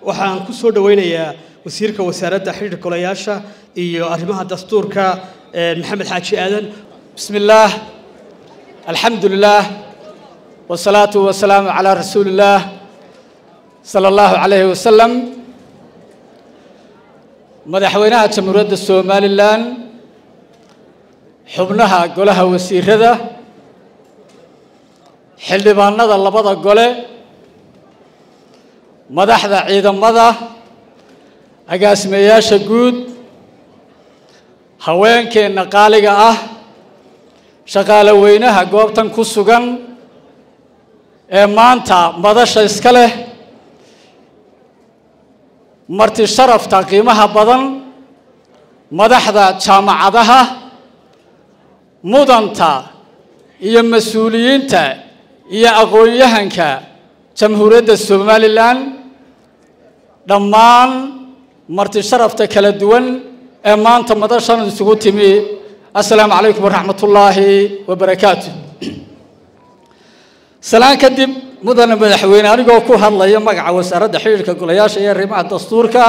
waxaan ku soo dhoweynayaa wasiirka wasaaradda xidhiirka golayaasha iyo arrimaha dastuurka maxamed xaaji aadan بسم الله الحمد لله والصلاة والسلام على رسول الله صلى الله عليه وسلم madaxweynaha jamhuuriyadda somalilan xubnaha golaha wasiirada xildhibaanada labada gole madaxda ciidamada agaasimeyaasha guud haweenkeenna qaaliga ah shaqaale weynaha goobtan ku sugan ee maanta madasha iska leh marti sharafta qiimaha badan madaxda jaamacadaha mudanta iyo mas-uuliyiinta iyo aqoon-yahanka jamhuuriyadda somalilan dhammaan marti sharafta kala duwan ee maanta madashan isugu timi assalaamu calaykum waraxmat ullaahi wabarakaatu salaan kadib mudane madaxweyne anigoo ku hadlaya magaca wasaaradda xidhiirka golayaasha iyo arrimaha dastuurka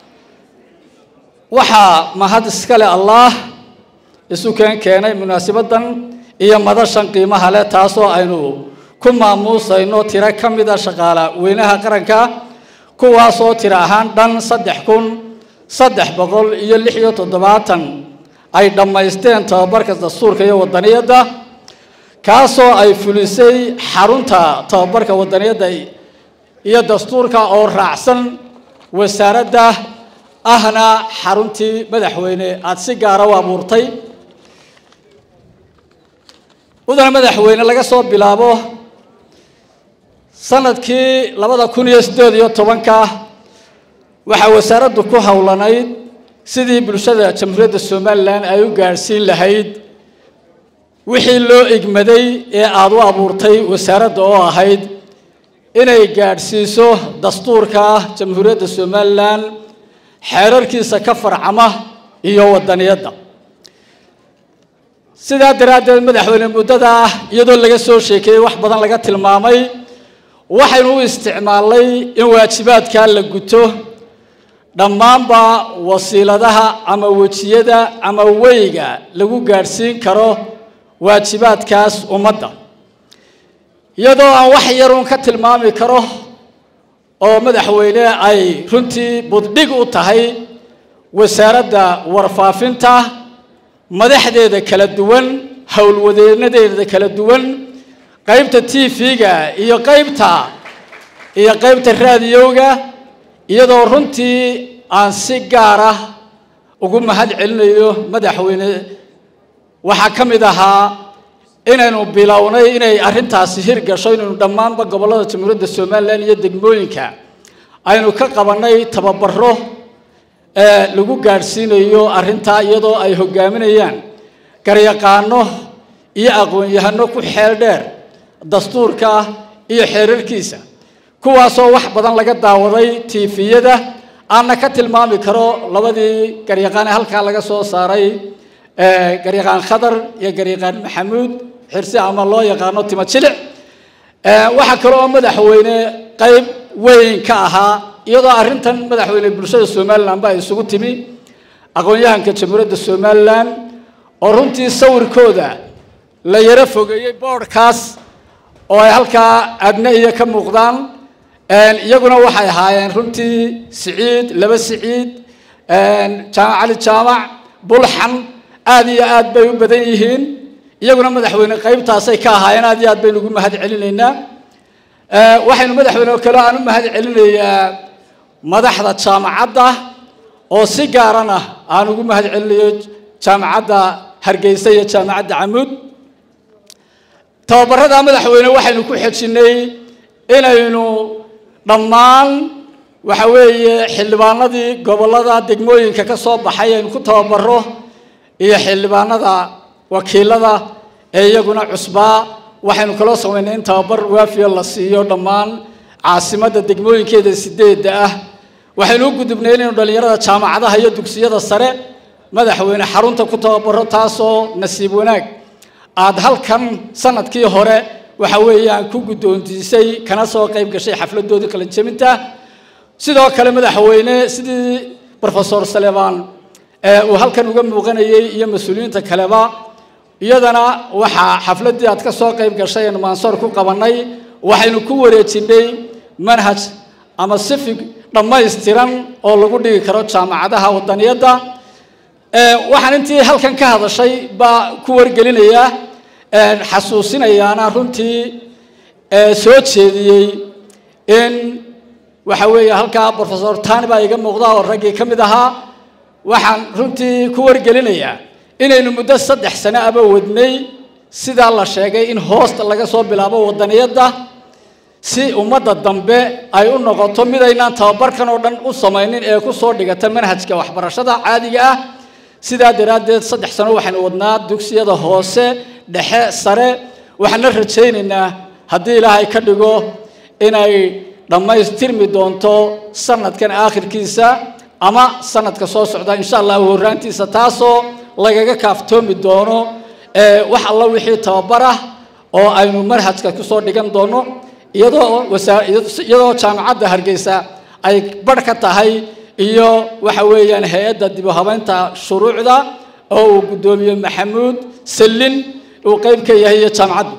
waxaa mahad iskale allaah isu keen keenay munaasabaddan iyo madashan qiimaha leh taasoo aynu ku maamuusayno tiro ka mida shaqaala weynaha qaranka kuwaasoo tiro ahaan dhan saddex kun saddex boqol iyo lix iyo toddobaatan ay dhammaysteen tababarka dastuurka iyo wadaniyadda kaasoo ay fulisay xarunta tababarka wadaniyadda iyo dastuurka oo raacsan wasaaradda ahna xaruntii madaxweyne aada si gaara u abuurtay mudane madaxweyne laga soo bilaabo sanadkii labada kun iyo siddeed iyo tobanka waxaa wasaaraddu ku howlanayd sidii bulshada jamhuuriyadda somalilan ay u gaadhsiin lahayd wixii loo igmaday ee aada u abuurtay wasaaradda oo ahayd inay gaadhsiiso dastuurka jamhuuriyadda somalilan xeerarkiisa ka farcama iyo wadaniyadda sidaa daraaddeed madaxweyne muddada ah iyadoo laga soo sheekeeyey wax badan laga tilmaamay waxaynu u isticmaalnay in waajibaadkaa la guto dhammaanba wasiiladaha ama wejiyada ama weyga lagu gaadhsiin karo waajibaadkaas ummadda iyadoo aan wax yarun ka tilmaami karo oo madaxweyne ay runtii buddhig u tahay wasaaradda warfaafinta madaxdeeda kala duwan howlwadeenadeeda kala duwan qaybta t v-ga iyo qaybta iyo qaybta raadiyowga iyadoo runtii aan si gaar ah ugu mahad celinayo madaxweyne waxaa ka mid ahaa inaynu bilownay inay arrintaasi hirgasho inaynu dhammaanba gobollada jamhuuriyadda somalilan iyo degmooyinka aynu ka qabannay tababaro ee lagu gaadhsiinayo arrintaa iyadoo ay hogaaminayaan garyaqaano iyo aqoon-yahano ku xeel dheer dastuurka iyo xeerarkiisa kuwaasoo wax badan laga daawaday tiifiyada aanna ka tilmaami karo labadii garyaqaan ee halkaa laga soo saaray garyaqaan khadar iyo garyaqaan maxamuud xirsi ama loo yaqaano timo jilic waxaa kale oo madaxweyne qayb weyn ka ahaa iyadoo arrintan madaxweyne bulshada somalilan ba ay isugu timi aqoon-yahanka jamhuuriyadda somalilan oo runtii sawirkooda la yaro fogeeyey boodhkaas oo ay halkaa adne iyo ka muuqdaan iyaguna waxay ahaayeen runtii siciid laba siciid jaamac cali jaamac bulxan aada iyo aad bay u badan yihiin iyaguna madaxweyne qaybtaasay ka ahaayeen aad iyo aad baynu ugu mahad celinaynaa waxaynu madaxweyne oo kale aan u mahad celinayaa madaxda jaamacadda oo si gaarana aan ugu mahad celinayo jaamacadda hargeysa iyo jaamacadda camuud tababarada madaxweyne waxaynu ku xejinnay inaynu dhammaan waxa weeye xildhibaanadii gobollada degmooyinka ka soo baxay aynu ku tababaro iyo xildhibaanada wakiilada ee iyaguna cusbaa waxaynu kaloo samaynay in tababar waafiya la siiyo dhammaan caasimadda degmooyinkeeda sideedda ah waxaynu u gudubnay inaynu dhallinyarada jaamacadaha iyo dugsiyada sare madaxweyne xarunta ku tababaro taasoo nasiib wanaag aada halkan sanadkii hore waxa weeyaan ku guddoontiisay kana soo qayb gashay xafladoodii qalinjabinta sidoo kale madaxweyne sidii rofesor saleban uu halkan uga muuqanayey iyo mas-uuliyiinta kaleba iyadana waxaa xafladdii aad ka soo qayb gashay eenu maansoor ku qabanay waxaynu ku wareejinay manhaj ama sifig dhammaystiran oo lagu dhigi karo jaamacadaha wadaniyadda waxaan intii halkan ka hadashay baa ku wargelinayaa xasuusinayaana runtii soo jeediyey in waxa weeye halkaa rofesor tani baa iga muuqda oo raggii ka mid ahaa waxaan runtii ku wargelinayaa inaynu muddo saddex sano aba wadnay sidaa la sheegay in hoosta laga soo bilaabo wadaniyadda si ummadda dambe ay u noqoto midaynaan tababarkan oo dhan u samaynin ee ku soo dhigata manhajka waxbarashada caadiga ah sidaa daraaddeed saddex sano waxaynu wadnaa dugsiyada hoose dhexe sare waxaana rajaynaynaa haddii ilaahay ka dhigo inay dhammaystirmi doonto sanadkan aakhirkiisa ama sanadka soo socda insha allahu horraantiisa taasoo lagaga kaaftoomi doono wax alla wixii tababar ah oo aynu manhajka kusoo dhigan doono iyadoo iyadoo jaamacadda hargeysa ay barh ka tahay iyo waxa weeyaan hay-adda dib u habeynta shuruucda oo uu guddoomiye maxamuud sallin uu qeyb ka yahay iyo jaamacadda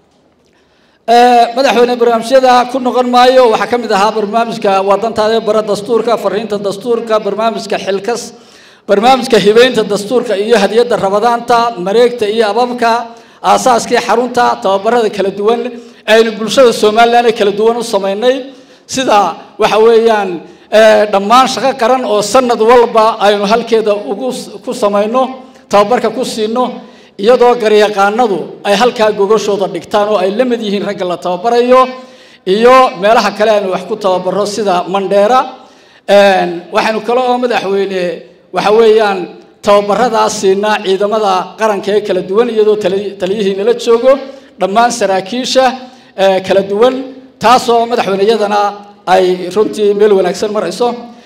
madaxweyne barnaamijyada ku noqon maayo waxaa ka mid ahaa barnaamijka waadantaade bara dastuurka fariinta dastuurka barnaamijka xilkas barnaamijka hibeynta dastuurka iyo hadiyadda rabadaanta mareegta iyo ababka aasaaskii xarunta tababarada kala duwan aynu bulshada somalilan ee kala duwan u samaynay sida waxa weeyaan dhammaan shaqo qaran oo sanad walba aynu halkeeda ugu ku samayno tababarka ku siino iyadoo garyaqaanadu ay halkaa gogashooda dhigtaan oo ay la mid yihiin ragga la tababarayo iyo meelaha kale aynu wax ku tababaro sida mandheera waxaynu kale oo madaxweyne waxa weeyaan tababaradaas siinaa ciidamada qaranka ee kala duwan iyadoo taliyihii nala joogo dhammaan saraakiisha kala duwan taasoo madaxweyneyadana ay runtii meel wanaagsan marayso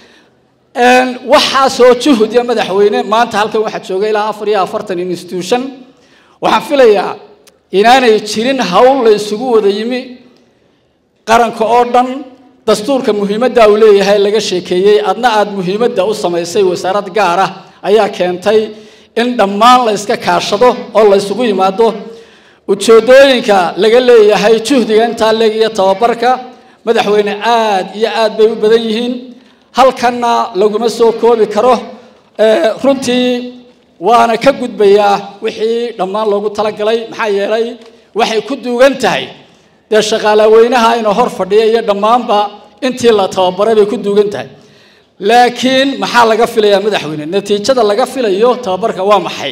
waxaasoo juhud iyo madaxweyne maanta halkan waxaa jooga ilaa afar iyo afartan institution waxaan filayaa inaanay jirin hawl la isugu wada yimi qaranka oo dhan dastuurka muhiimadda uu leeyahay laga sheekeeyey adna aada muhiimadda u samaysay wasaarad gaar ah ayaa keentay in dhammaan la yska kaashado oo la ysugu yimaado ujeedooyinka laga leeyahay juhdiga intaa leeg iyo tababarka madaxweyne aada iyo aad bay u badan yihiin halkanna laguma soo koobi karo runtii waana ka gudbayaa wixii dhammaan loogu talagalay maxaa yeelay waxay ku duugan tahay dee shaqaalaweynaha inuu hor fadhiya iyo dhammaanba intii la tababaray bay ku duugan tahay laakiin maxaa laga filayaa madaxweyne natiijada laga filayo tababarka waa maxay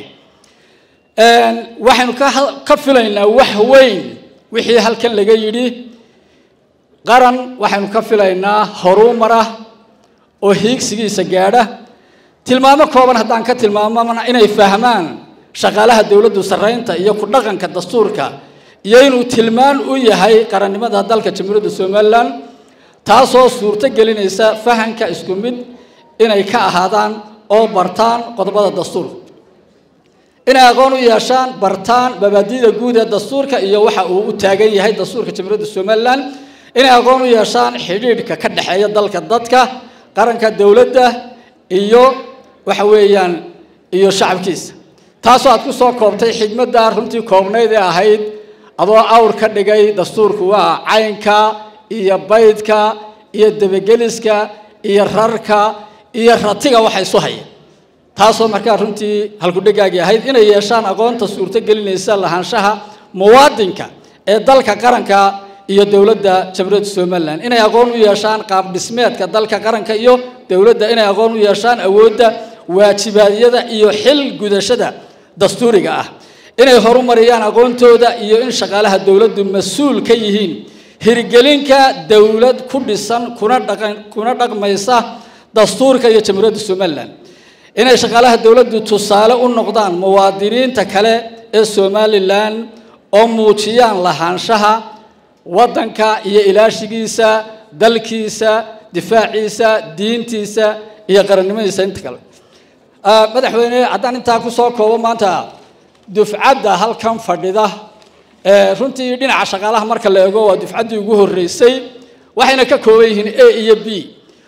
waxaynu ka filaynaa wax weyn wixii halkan laga yidhi qaran waxaynu ka filaynaa horumara oo hiigsigiisa gaadha tilmaamo kooban haddaan ka tilmaamona inay fahmaan shaqaalaha dowladdu sarreynta iyo ku dhaqanka dastuurka iyo inuu tilmaan u yahay qarannimada dalka jamhuuriyadda somalilan taasoo suurto gelinaysa fahanka isku mid inay ka ahaadaan oo bartaan qodobada dastuurka inay aqoon u yeeshaan bartaan mabaadi'da guud ee dastuurka iyo waxa uu u taagan yahay dastuurka jamhuuriyadda somalilan inay aqoon u yeeshaan xidhiidhka ka dhexeeya dalka dadka qaranka dowladda iyo waxa weeyaan iyo shacabkiisa taasoo aad ku soo koobtay xigmadda runtii koobnayd ee ahayd adoo awr ka dhigay dastuurku waa caynka iyo baydka iyo debageliska iyo rarka iyo ratiga waxa isu haya taasoo markaa runtii halkudhegaagii ahayd inay yeeshaan aqoonta suurto gelinaysa lahaanshaha muwaadinka ee dalka qaranka iyo dowladda jamhuuriyadda somalilan inay aqoon u yeeshaan qaab dhismeedka dalka qaranka iyo dowladda inay aqoon u yeeshaan awoodda waajibaadyada iyo xil gudashada dastuuriga ah inay horumariyaan aqoontooda iyo in shaqaalaha dowladdu mas-uul ka yihiin hirgelinka dowlad ku dhisan kuna dhaqan kuna dhaqmaysa dastuurka iyo jamhuuriyadda somalilan inay shaqaalaha dowladdu tusaale u noqdaan muwaadiniinta kale ee somalilan oo muujiyaan lahaanshaha waddanka iyo ilaashigiisa dalkiisa difaaciisa diintiisa iyo qarannimadiisa inta kale madaxweyne haddaan intaa ku soo koobo maanta dufcadda halkan fadhida runtii dhinaca shaqaalaha marka la eego waa dufcaddii ugu horreysay waxayna ka kooban yihiin a iyo b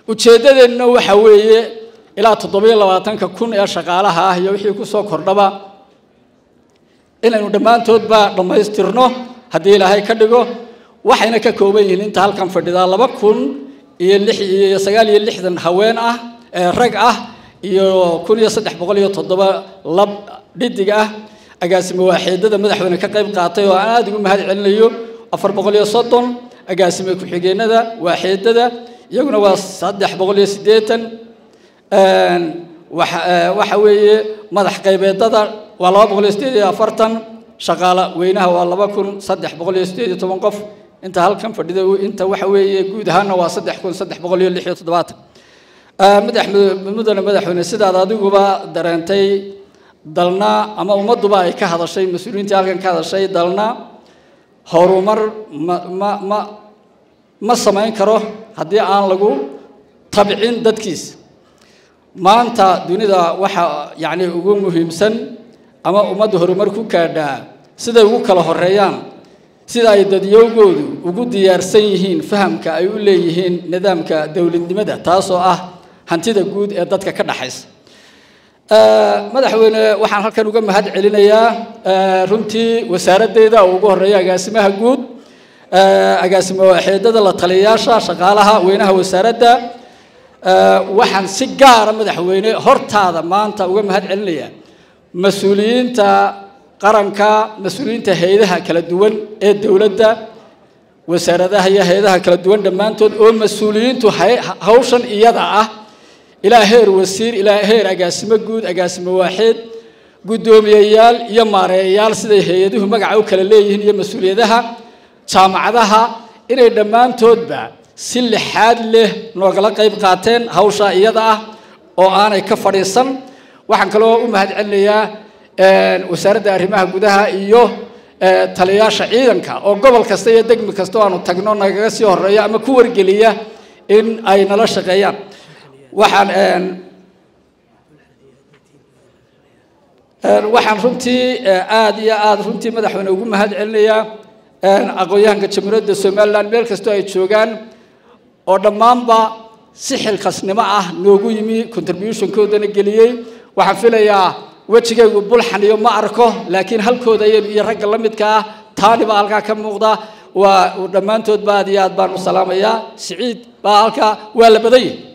ujeeddadeenna waxa weeye ilaa toddobiyo labaatanka kun ee shaqaalaha ah iyo wixii kusoo kordhaba inaynu dhammaantoodba dhammaystirno haddii ilaahay ka dhigo waxayna ka kooban yihiin inta halkan fadhidaa laba kun iyo lix iyo sagaal iyo lixdan haween ah ee rag ah iyo kun iyo saddex boqol iyo toddoba lab dhidig ah agaasimo waaxeedada madaxweyne ka qayb qaatay oo aan aada ugu mahad celinayo afar boqol iyo soddon agaasimo ku-xigeenada waaxeedada iyaguna waa saddex boqol iyo siddeetan waxa weeye madax qaybeedada waa laba boqol iyo sideed iyo afartan shaqaale weynaha waa laba kun saddex boqol iyo sideed iyo toban qof inta halkan fadhida inta waxa weeye guud ahaanna waa saddex kun saddex boqol iyo lix iyo toddobaatan madax mudane madaxweyne sidaad adiguba dareentay dalna ama ummadduba ay ka hadashay mas-uuliyiintii halkan ka hadashay dalna horumar ma ma ma ma samayn karo haddii aan lagu tabcin dadkiisa maanta dunida waxa yacni ugu muhiimsan ama ummadda horumar ku gaadhaa siday ugu kala horeeyaan sida ay dadyowgoodu ugu diyaarsan yihiin fahamka ay u leeyihiin nidaamka dowladnimada taasoo ah hantida guud ee dadka ka dhaxaysa madaxweyne waxaan halkan uga mahad celinayaa runtii wasaaraddeeda oo ugu horeeya agaasimaha guud agaasimo waaxeedada la taliyayaasha shaqaalaha weynaha wasaaradda waxaan si gaara madaxweyne hortaada maanta uga mahad celinayaa mas-uuliyiinta qaranka mas-uuliyiinta hay-adaha kala duwan ee dowladda wasaaradaha iyo hay-adaha kala duwan dhammaantood oo mas-uuliyiintu hawshan iyada ah ilaa heer wasiir ilaa heer agaasimo guud agaasimo waaxeed guddoomiyeyaal iyo maareeyayaal siday hay-aduhu magaca u kala leeyihiin iyo mas-uuliyadaha jaamacadaha inay dhammaantoodba si lixaad leh noogala qayb qaateen hawsha iyada ah oo aanay ka fadhiisan waxaan kaloo u mahad celinayaa wasaaradda arrimaha gudaha iyo taliyayaasha ciidanka oo gobol kasta iyo degmi kasta oo aanu tagno nagaga sii horeeya ama ku wargeliya in ay nala shaqeeyaan waxaan waxaan runtii aada iyo aada runtii madaxweyne ugu mahad celinayaa aqoon-yahanka jamhuuriyadda somalilan meel kastoo ay joogaan oo dhammaanba si xilkasnimo ah noogu yimi contributionkoodana geliyey waxaan filayaa wejigaygu bulxan iyo ma arko laakiin halkooda iyo ragga la midka ah taani baa halkaa ka muuqda waa dhammaantoodba aad iyo aad baan u salaamayaa siciid baa halkaa waa la badan yahi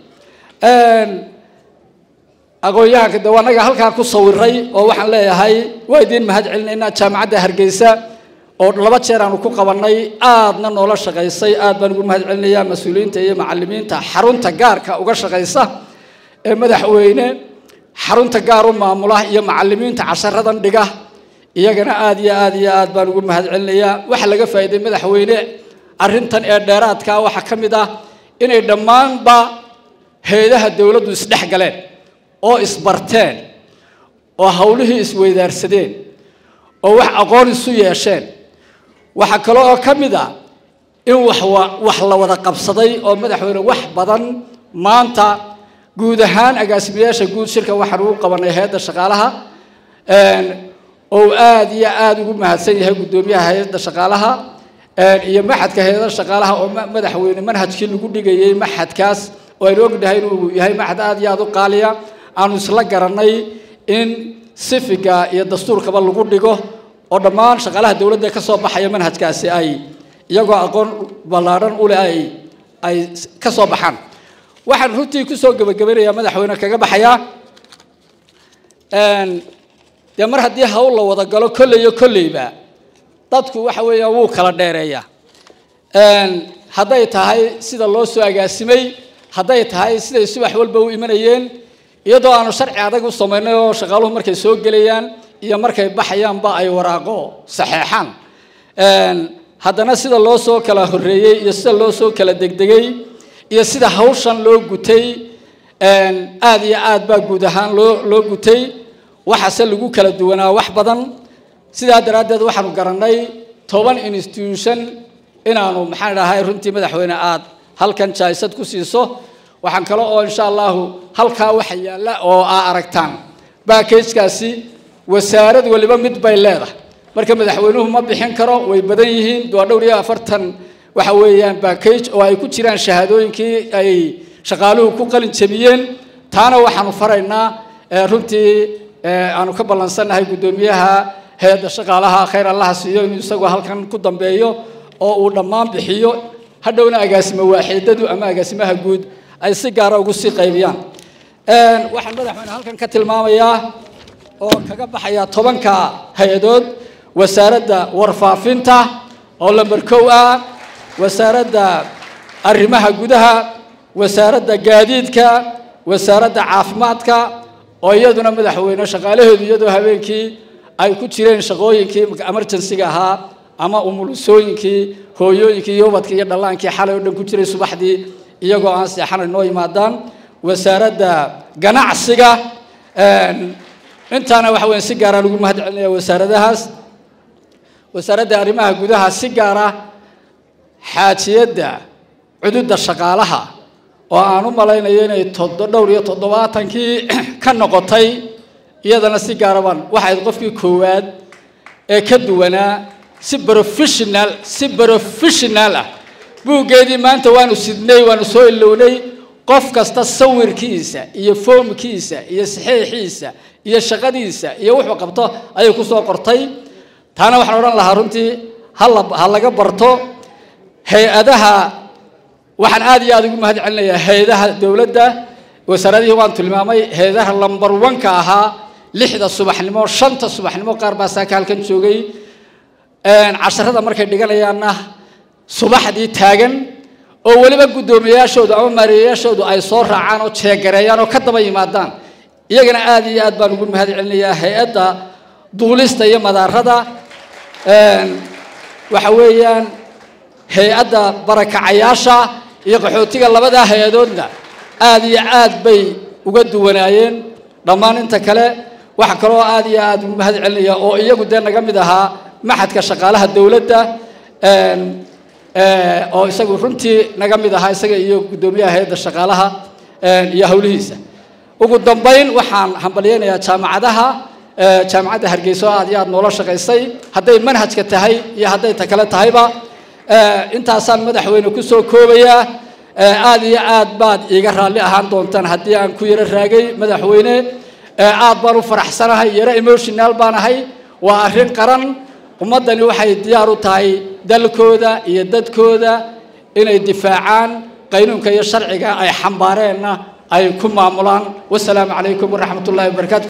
aqoon-yahanka de anaga halkaa ku sawiray oo waxaan leeyahay waa idiin mahad celinaynaa jaamacadda hargeysa oo laba jeer aanu ku qabanay aadna noola shaqaysay aad baan ugu mahad celinayaa mas-uuliyiinta iyo macalimiinta xarunta gaarka uga shaqaysa ee madaxweyne xarunta gaar u maamula iyo macalimiinta casharadan dhiga iyagana aad iyo aad iyo aad baan ugu mahad celinayaa waxa laga faa'iiday madaxweyne arrintan ee dheeraadka waxaa ka mid ah inay dhammaanba hay-adaha dowladdu isdhex galeen oo isbarteen oo hawlihii isweydaarsadeen oo wax aqoon isu yeesheen waxaa kale oo ka mid ah in wax wax la wada qabsaday oo madaxweyne wax badan maanta guud ahaan agaasimayaasha guud shirka waxaan ugu qabanay hay-adda shaqaalaha oo aada iyo aada ugu mahadsan yahay guddoomiyaha hay-adda shaqaalaha iyo maxadka hay-adda shaqaalaha oo madaxweyne manhajkii lagu dhigayay maxadkaas oo aynu ognahay inuu yahay maxad aada iyo aada u qaaliya aanu isla garanay in sifiga iyo dastuurkaba lagu dhigo oo dhammaan shaqaalaha dowladda ka soo baxaya manhajkaasi ay iyagoo aqoon ballaadhan u leh ay ay ka soo baxaan waxaan runtii kusoo gebagabanayaa madaxweyne kaga baxayaa dee mar haddii hawl la wada galo kolley iyo kolleyba dadku waxa weeyaan wuu kala dheereeyaa hadday tahay sida loo soo agaasimay hadday tahay siday subax walba u imanayeen iyadoo aanu sharci adag u samaynay oo shaqaaluhu markay soo gelayaan iyo markay baxayaanba ay waraaqo saxeexaan haddana sida loo soo kala horreeyey iyo sida loo soo kala degdegay iyo sida hawshan loo gutay aada iyo aad baa guud ahaan loo loo gutay waxaase lagu kala duwanaa wax badan sidaa daraaddeed waxaanu garannay toban institution inaanu maxaan dhahay runtii madaxweyne aad halkan jaysad ku siiso waxaan kale oo insha allahu halkaa waxa yaalla oo aa aragtaan baakajkaasi wasaarad waliba mid bay leedahay marka madaxweynuhu ma bixin karo way badan yihiin waa dhowr iyo afartan waxa weeyaan backage oo ay ku jiraan shahaadooyinkii ay shaqaaluhu ku qalin jebiyeen taana waxaanu faraynaa runtii aanu ka ballansannahay guddoomiyaha hay-adda shaqaalaha khayr allaha siiyo inuu isagu halkan ku dambeeyo oo uu dhammaan bixiyo hadhowna agaasimo waaxiidadu ama agaasimaha guud ay si gaara ugu sii qaybiyaan waxaan madaxweyne halkan ka tilmaamayaa oo kaga baxaya tobanka hay-adood wasaaradda warfaafinta oo lamber kow ah wasaaradda arrimaha gudaha wasaaradda gaadiidka wasaaradda caafimaadka oo iyaduna madaxweyne shaqaalaheedu iyadoo habeenkii ay ku jireen shaqooyinkii emergencyga ahaa ama umulusooyinkii hooyooyinkii iyo ubadkii iyo dhallaankii xalay oo dhan ku jiray subaxdii iyagoo aan seexanay noo yimaadaan wasaaradda ganacsiga intaana waxa weya si gaaraan ugu mahad celinaya wasaaradahaas wasaaradda arrimaha gudaha si gaara xaajiyadda cududda shaqaalaha oo aan u malaynayo inay todo dhowr iyo toddobaatankii ka noqotay iyadana si gaara baan waxayd qofkii koowaad ee ka duwanaa si professional si professional ah buuggeedii maanta waanu sidnay waanu soo ilownay qof kasta sawirkiisa iyo foomkiisa iyo saxiixiisa iyo shaqadiisa iyo wuxuu qabto ayay ku soo qortay taana waxaan odhan lahaa runtii hala ha laga barto hay-adaha waxaan aada iyo aada ugu mahad celinayaa hay-adaha dowladda wasaaradihii waan tilmaamay hay-adaha lamber one-ka ahaa lixda subaxnimo shanta subaxnimo qaar baa saaka halkan joogay casharada markay dhiganayaanna subaxdii taagan oo weliba guddoomiyayaashoodu ama maariyayaashoodu ay soo raacaan oo jeegareeyaan oo ka daba yimaadaan iyagana aada iyo aad baan ugu mahad celinayaa hay-adda duulista iyo madaarada waxa weeyaan hay-adda barakacayaasha iyo qaxootiga labadaa hay-adoodna aada iyo aad bay uga duwanaayeen dhammaan inta kale waxa kaloo aada iyo aada ugu mahad celinaya oo iyagu dee naga mid ahaa maxadka shaqaalaha dowladda oo isagu runtii naga mid ahaa isaga iyo guddoomiyaha hay-adda shaqaalaha iyo howlihiisa ugu dambayn waxaan hambalyeynayaa jaamacadaha jaamacadda hargeysa oo aad iyo aad noola shaqaysay hadday manhajka tahay iyo hadday ta kale tahayba intaasaan madaxweyne kusoo koobayaa aada iyo aad baad iiga raalli ahaan doontaan haddii aan ku yaro raagay madaxweyne aad baan u faraxsanahay yaro emotional baan ahay waa arrin qaran ummaddani waxay diyaar u tahay dalkooda iyo dadkooda inay difaacaan qaynuunka iyo sharciga ay xambaareenna ay ku maamulaan wasalaamu calaykum waraxmat ullahi wabarakatu